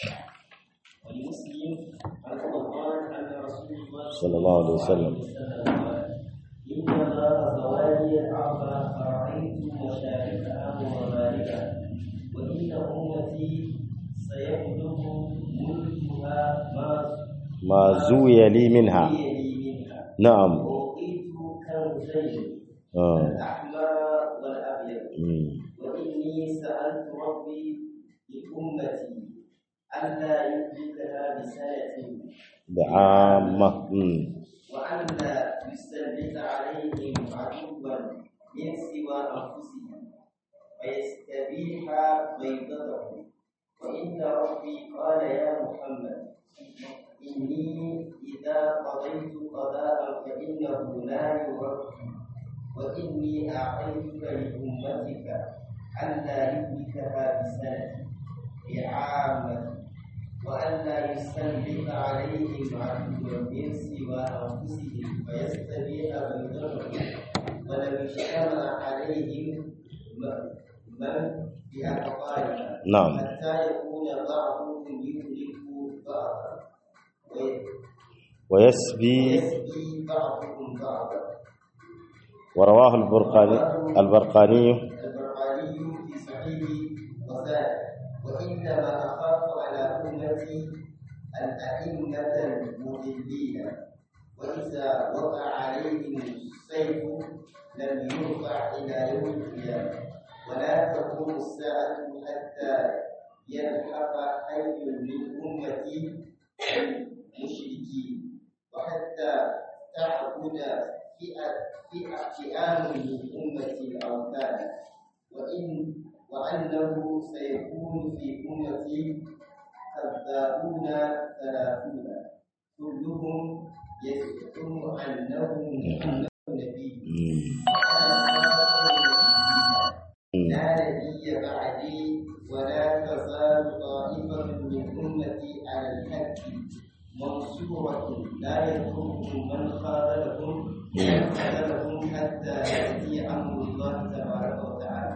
ولمسلم عن رمضان ان رسول الله صلى الله عليه وسلم قال ان الله زوالي الارض فرايت مشاركها ومغاربها وان امتي سيبلغ ملكها ما ما زوي لي منها يلي منها نعم واوتيت كنزين آه. الاحمر والابيض مم. واني سالت ربي لامتي الا يهلكها بسنه بعامة مم. وأن لا يسلط عليهم عدوا من سوى أنفسهم ويستبيح بيضتهم وإن ربي قال يا محمد إني إذا قضيت قضاء فإنه لا يرد وإني أعطيتك لأمتك ألا يهلكها بسنة بعامة وألا يستنبط عليهم عدوا من سوى أنفسهم فيستبيح بينهم ولو اجتمع عليهم من بأقوالها نعم حتى يكون بعضهم يهلك بعضا ويسبي ويسبي بعضهم بعضا ورواه البرقاني البرقاني البرقاني في صحيح وزاد وإنما أخاف على أمتي الأئمة المضلين وإذا وقع عليهم السيف لم يرفع إلى يوم القيامة ولا تقوم الساعة حتى يلحق حي من أمتي المشركين وحتى تعبد فئة فئة فئام من أمتي الأوثان وإن وأنه سيكون في أمتي كذابون ثلاثون كلهم يزعم أنه محمد نبي لا نبي بعدي ولا تزال طائفة من أمتي على الحق منصورة لا يضرهم من خذلهم خذلهم حتى يأتي أمر الله تبارك وتعالى.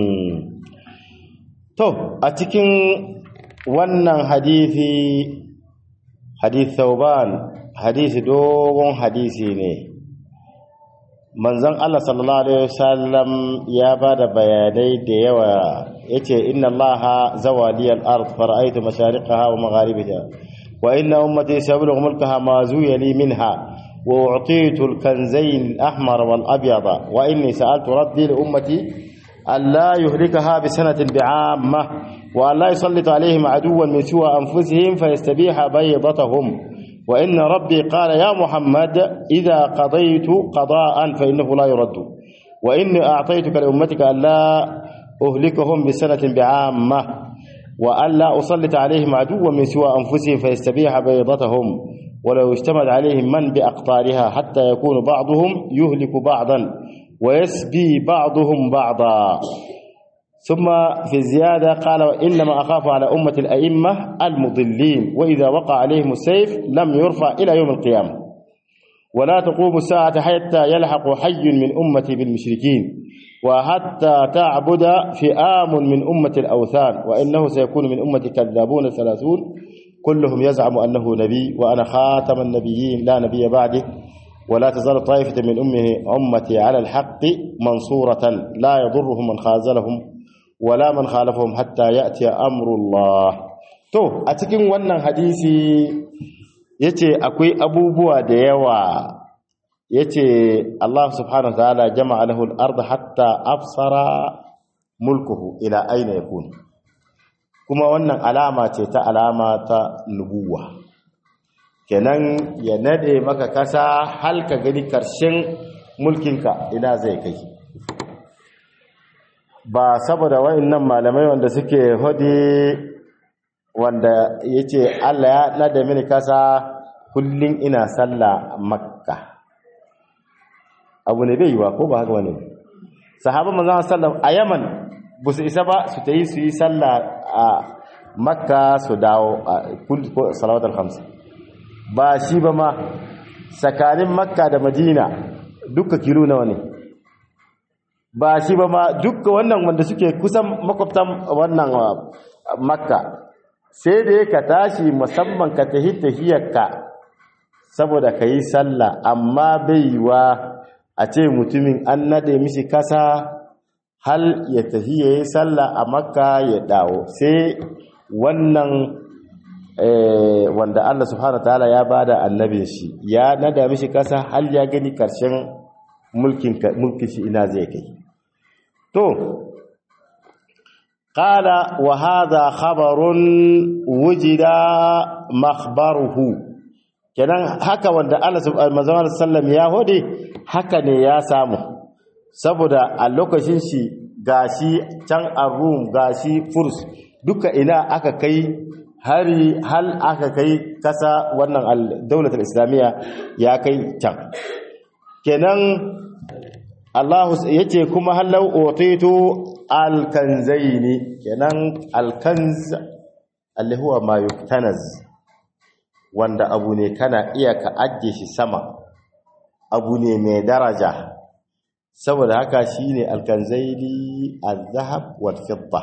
To, a cikin wannan hadisi, hadith Thauban, hadisi dogon hadisi ne. Manzon Allah sallallahu Alaihi wasallam ya ba da bayanai da yawa ya ce, Inna Allah zawaliyar ard fara'aitu mashariƙaha wa magharibiha wa inna ummati sabilu mulkaha ma zuyali minha wa u'titu al-kanzayn al-ahmar wal abyada wa inni sa'altu rabbi li ummati ألا يهلكها بسنة بعامة وألا يسلط عليهم عدوا من سوى أنفسهم فيستبيح بيضتهم وإن ربي قال يا محمد إذا قضيت قضاء فإنه لا يرد وإني أعطيتك لأمتك ألا أهلكهم بسنة بعامة وألا أسلط عليهم عدوا من سوى أنفسهم فيستبيح بيضتهم ولو اشتمل عليهم من بأقطارها حتى يكون بعضهم يهلك بعضا ويسبي بعضهم بعضا ثم في الزيادة قال وإنما أخاف على أمة الأئمة المضلين وإذا وقع عليهم السيف لم يرفع إلى يوم القيامة ولا تقوم الساعة حتى يلحق حي من أمتي بالمشركين وحتى تعبد فئام من أمة الأوثان وإنه سيكون من أمة كذابون ثلاثون كلهم يزعم أنه نبي وأنا خاتم النبيين لا نبي بعده ولا تزال طائفة من أمه أمتي على الحق منصورة لا يضرهم من خازلهم ولا من خالفهم حتى يأتي أمر الله to a cikin wannan hadisi yace akwai abubuwa da yawa yace Allah subhanahu wa ta'ala jama'a lahu al-ardh hatta afsara mulkuhu ila aina yakun kuma wannan alama ce ta alama ta nubuwa kenan ya nade maka kasa hal ka gani karshen mulkinka ina zai kai ba saboda wa'annan malamai wanda suke hodi wanda yace Allah ya nade mini kasa kullun ina sallah makka abu ne bai yiwa ko ba haka wani sahabban manzon sallam a Yaman ba su isa ba su tayi su yi sallah a makka su dawo a kulli salawatul khams ba shi ba ma tsakanin makka da madina duka kilo nawa ne ba shi ba ma duka wannan wanda suke kusan makwabtan wannan makka sai dai ka tashi musamman ka tahi tahiyarka saboda ka yi sallah amma bai yiwa a ce mutumin an nade mishi kasa hal ya tafi ya yi sallah a makka ya dawo sai wannan wanda Allah subhanahu ta'ala ya bada annabin shi ya nada mishi kasa hal ya gani karshen mulkin mulkin shi ina zai kai to qala wa hadha khabarun wujida makhbaruhu kenan haka wanda Allah subhanahu sallam ya hode haka ne ya samu saboda a lokacin shi gashi can arum gashi furs duka ina aka kai hari hal aka kai kasa wannan daulatul islamiyya ya kai can kenan Allah yace kuma halau utitu alkanzaini kenan alkanz alli huwa ma yuktanaz wanda abu ne kana iya ka ajiye shi sama abu ne mai daraja saboda haka shine alkanzaili al-zahab wal fidda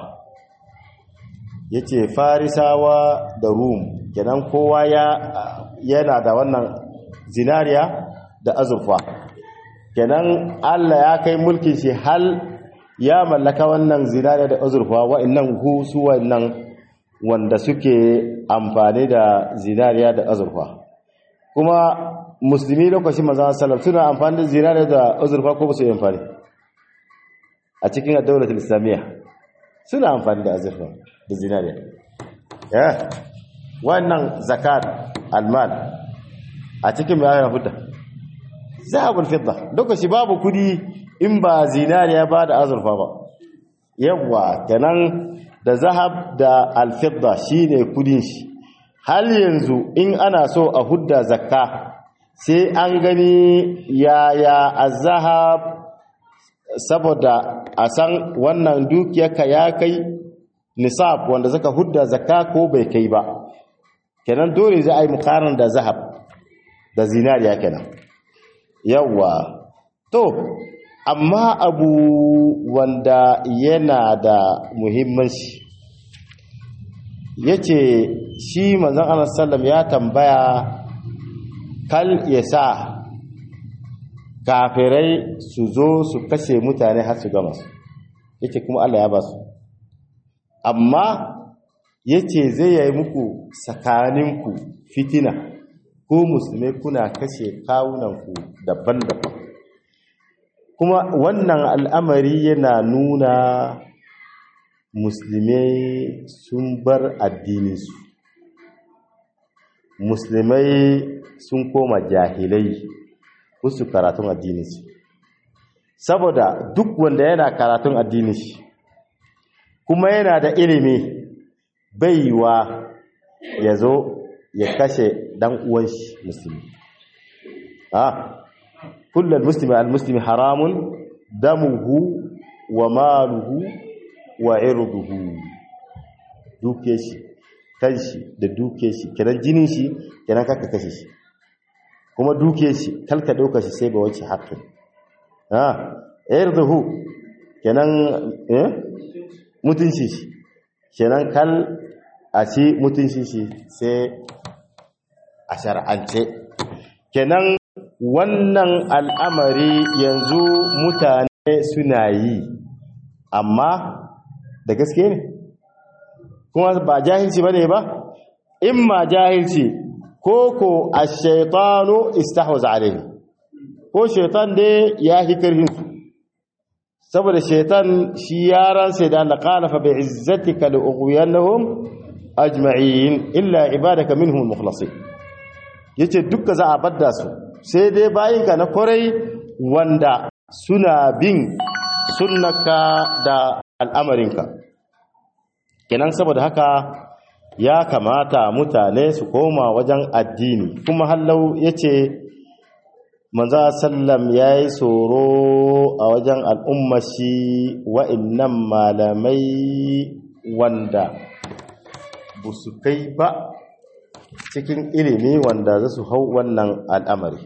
yace farisawa da rum kenan kowa ya yana da wannan zinariya da azurfa kenan Allah ya kai mulkin shi hal ya mallaka wannan zinariya da azurfa wa'annan hu su wa'annan wanda suke amfani da zinariya da azurfa kuma musulmi lokacin manzon sallam suna amfani da zinariya da azurfa ko ba su yi amfani a cikin daulatul islamiyya suna amfani da azurfa da zinariya ya wannan zakat almal a cikin mai ayyana fita zahabul fidda lokaci babu kudi in ba zinariya ba da azurfa ba yawa kenan da zahab da alfidda shine kudin shi hal yanzu in ana so a hudda zakka sai an gani yaya azhab saboda a san wannan dukiyarka ya kai nisab wanda zaka hudda zakka ko bai kai ba kenan dole za a yi mukaran da zahab da zinariya kenan yawa to amma abu wanda yana da muhimmanci yace shi manzon Allah sallam ya tambaya kal yasa kafirai su zo su kashe mutane har su gama su yace kuma Allah ya ba su amma yace zai yi muku tsakaninku fitina ko musulmai kuna kashe kawunanku daban-daban kuma wannan al'amari yana nuna musulmai sun bar addininsu musulmai sun koma jahilai su karatun addininsu saboda duk wanda yana karatun addinin shi kuma yana da ilimi baiwa ya zo ya kashe dan uwan shi musulmi ah kullal muslimi al muslimi haramun damuhu wa maluhu wa irduhu duke shi kanshi da duke shi kiran jinin shi kiran kaka kashe shi kuma duke shi kalka dauka shi sai ba wace haƙƙin ah irduhu kenan eh mutunci shi kenan kal a ci mutunci shi sai a shar'ance kenan wannan al'amari yanzu mutane suna yi amma da gaske ne kuma ba jahilci ba ne ba in ma jahilci ko ko a shaitanu istahwaza alaihi ko shaitan dai ya fi karfinsu saboda shaitan shi yaran sai da Allah qala fa bi'izzatika li ughwiyannahum ajma'in illa ibadaka minhum al-mukhlasin yace dukka za a badda su sai dai bayinka na kwarai wanda suna bin sunnaka da al'amarinka kenan saboda haka ya kamata mutane su koma wajen addini kuma hallau yace manzo sallam yayi tsoro a wajen al'ummashi wa'annan malamai wanda busu kai ba cikin ilimi wanda za su hau wannan al'amari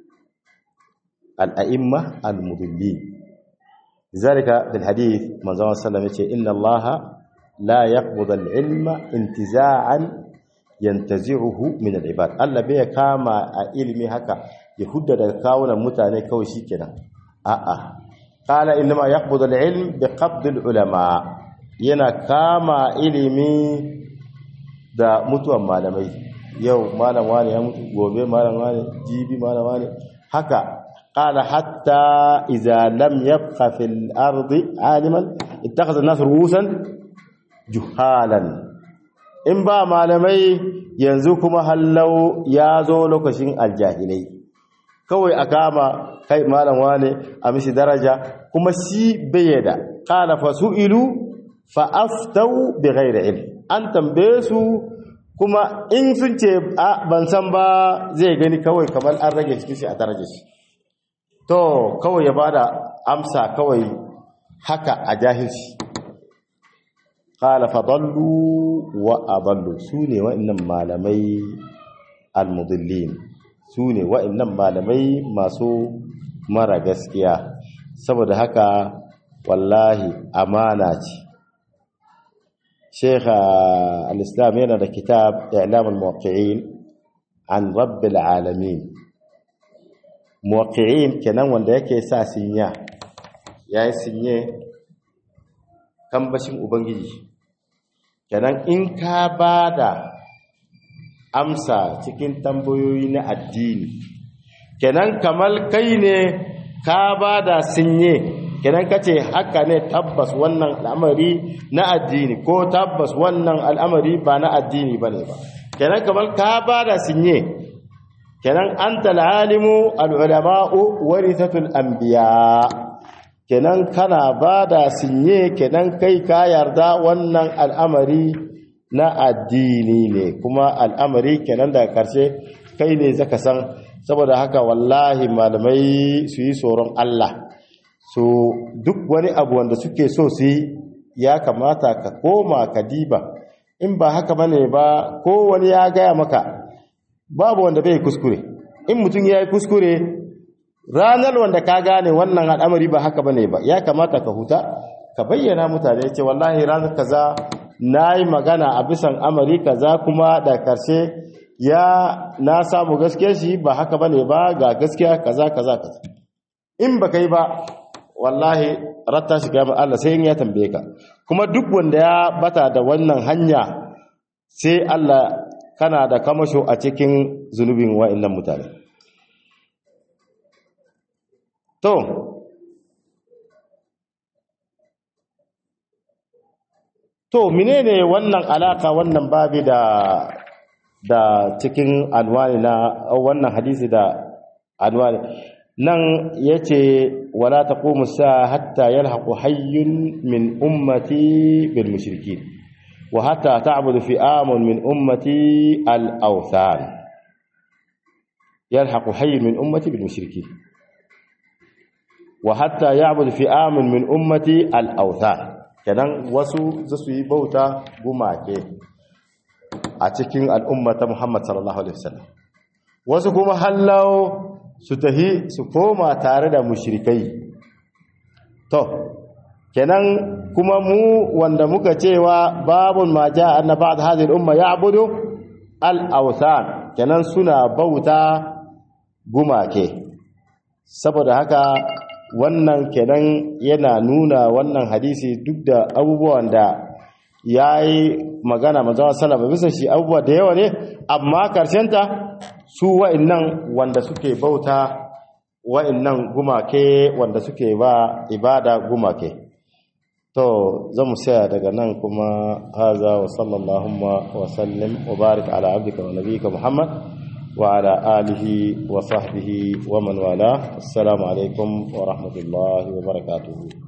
al'a'imma al-mudulli zalika bil hadith manzo sallam yace inna allaha la yaqbud al-ilma intiza'an yantazi'uhu min al-ibad Allah bai kama a ilimi haka ya hudda daga kawunan mutane kawai shikenan a'a qala inma yaqbud al-ilm bi qabd al-ulama yana kama ilimi da mutuwan malamai yau malam wani ya mutu gobe malam wani jibi malam wani haka qala hatta idza lam yabqa fil ardi aliman ittakhadha an-nas ru'usan juhalan in ba malamai yanzu kuma hallau ya zo lokacin aljahilai kawai a kama kai malam wane a mishi daraja kuma shi bayyada qala fasu'ilu fa aftau bighairi ilm an tambaye su kuma in sun ce ban san ba zai gani kawai kamar an rage cikin shi a daraja shi to kawai ya bada amsa kawai haka a jahilci qala fadallu wa adallu sune wa'annan malamai almudillin sune wa'annan malamai masu mara gaskiya saboda haka wallahi amana ce Sheikh al-Islam yana da kitab I'lam al-Muwaqqi'in an Rabbil Alamin Muwaqqi'in kenan wanda yake sa sinya yayi sinye kambashin ubangiji kenan in ka bada amsa cikin tambayoyi na addini kenan kamar kai ne ka bada sinye kenan kace haka ne tabbas wannan al'amari na addini ko tabbas wannan al'amari ba na addini bane ba kenan kamar ka bada sinye kenan anta al'alimu al'ulama'u warithatul anbiya kenan kana bada sinye kenan kai ka yarda wannan al'amari na addini ne kuma al'amari kenan daga karshe kai ne zaka san saboda haka wallahi malamai su yi tsoron Allah so duk wani abu wanda suke so su yi ya kamata ka koma ka diba in ba haka bane ba ko wani ya gaya maka babu wanda bai kuskure in mutum ya yi kuskure ranar wanda ka gane wannan al'amari ba haka bane ba ya kamata ka huta ka bayyana mutane ce wallahi ranar kaza na yi magana a bisan amari kaza kuma da karshe ya na samu gaskiya shi ba haka bane ba ga gaskiya kaza kaza kaza in ba kai ba wallahi ratta shi gaba Allah sai in ya tambaye ka kuma duk wanda ya bata da wannan hanya sai Allah kana da kamasho a cikin zunubin wa'annan mutane to to menene wannan alaka wannan babi da da cikin anwani na wannan hadisi da anwani nan yace wala taqumu sa hatta yalhaqu hayyun min ummati bil mushrikin wa hatta ta'budu fi'amun min ummati al awthan yalhaqu hayyun min ummati bil mushrikin wa hatta ya'budu fi'amun min ummati al awthan kenan wasu zasu yi bauta gumake a cikin al'ummata Muhammad sallallahu alaihi wasallam wasu kuma hallau su tahi su koma tare da mushrikai to kenan kuma mu wanda muka cewa babun ma ja'a anna ba'd hadhihi al-umma ya'budu al-awthan kenan suna bauta gumake saboda haka wannan kenan yana nuna wannan hadisi duk da abubuwan da yayi magana manzo sallallahu bisa shi abubuwa da yawa ne amma karshenta su wa'annan wanda suke bauta wa'annan gumake wanda suke ba ibada gumake to zamu saya daga nan kuma haza wa sallallahu wa sallim wa barik ala abdika wa nabiyyika muhammad wa ala alihi wa sahbihi wa man wala assalamu alaikum wa rahmatullahi wa barakatuh